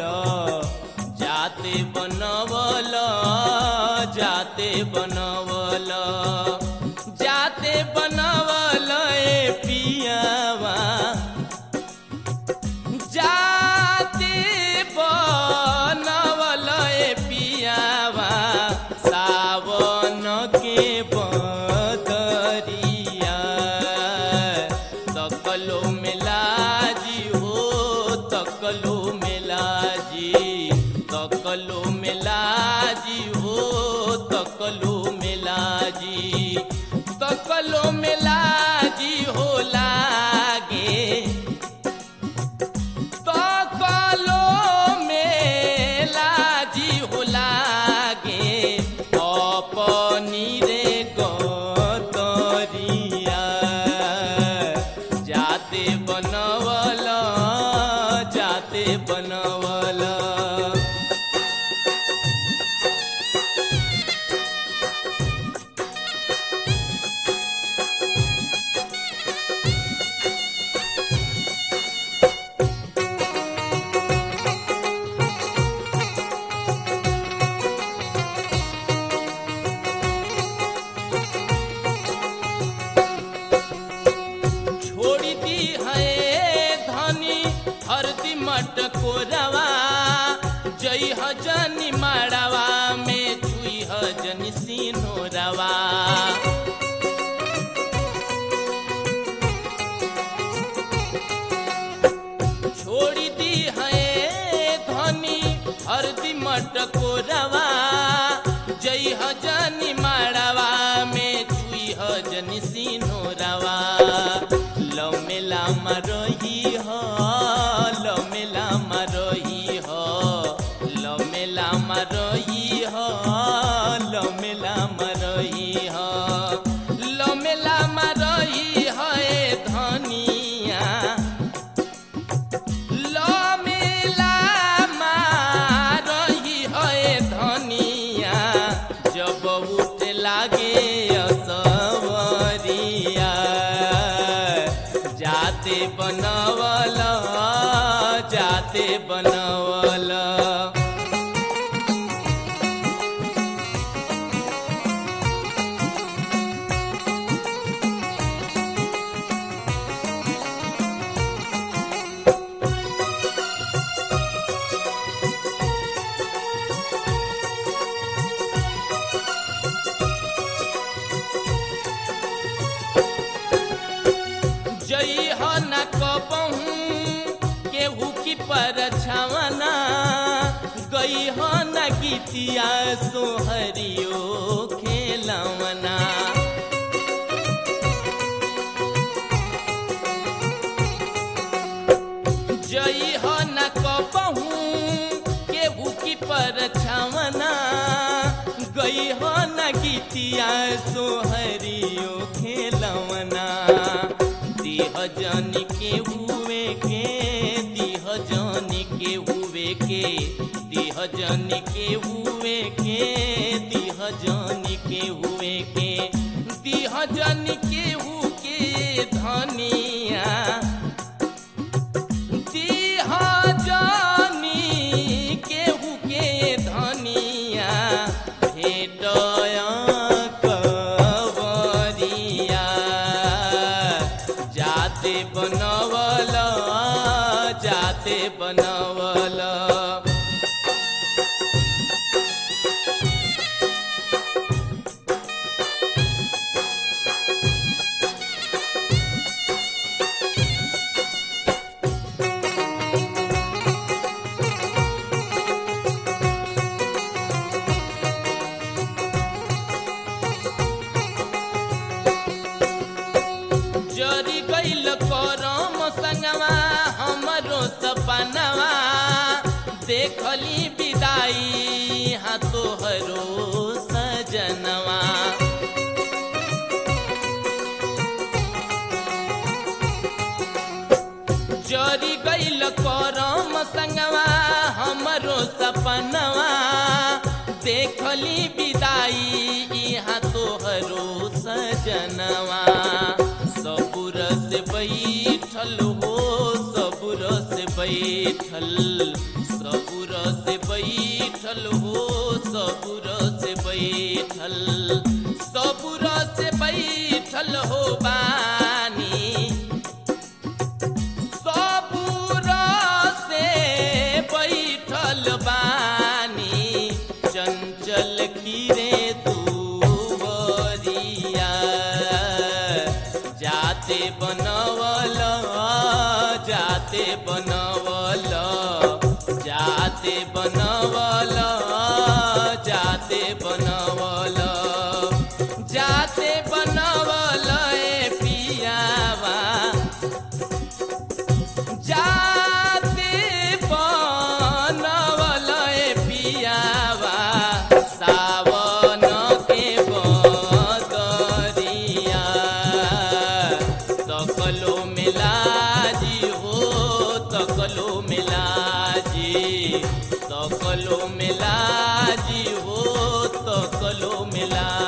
जाते बनवल जाते बनवल जाते बनवल ए पियावा जाते बनवल ए पियावा सावन के बदरिया तकलो मिलाजी हो तकलो मिलाजी तकलो मिलाजी हो तकलो मिलाजी तकलो मिलाजी हो लागे तकलो मेलाजी हो लागे अपनी रे गतरिया जाते बनवल जाते बनवल छोड़ी दी है धनी हरदी मटको रवा जई हजनी माड़वा में छुई हजनी सीनो रवा छोड़ी दी है धनी हरदी मटको रवा जई हजनी माड़वा में छुई हजनी सीनो रवा लव मेला मरही हो लव मेला मरही हो लव मेला मरही हो लव मेला मरही हो लव मेला मरही हो ए धनिया लमेला मारही है धनिया जब उठ लागे असवरिया जाते बनवल जाते बनवल जई ह न कबहू केहू की पर छवना गई ह न गीतिया सोहरियो खेलवना जई ह न कबहू केहू की पर छवना गई ह न गीतिया सोहरियो खेलवना दिह जन के हुए के दिह जन के हुए के दिह जन के हुए के दिह जन के हुए के दिह जन के हु के धनिया दिह जानी केहू के धनिया भेटया कवरिया जाते बनवल जाते बनवल जरी गइल करम संगवा हमरो सपनवा देखली विदाई हाँ तोहरो सजनवा जरी गइल करम संगवा हमरो सपनवा देखली विदाई यहाँ तोहरो सजनवा सबुर से बैठल हो सबुर से बैठल सबुर बैठल हो सबुर से बैठल सबुर से बैठल हो बानी सबुर से बैठल बानी चंचल खीरे दुवरिया जाते बनवल जाते बनवल जाते बनवल जाते बनवल जाते बनवल ए पियावा जाते बनवल ए पियावा सावन के बदरिया तकलो मिलाजी हो तकलो मिलाजी तकलो मिलाजी हो तकलो मिला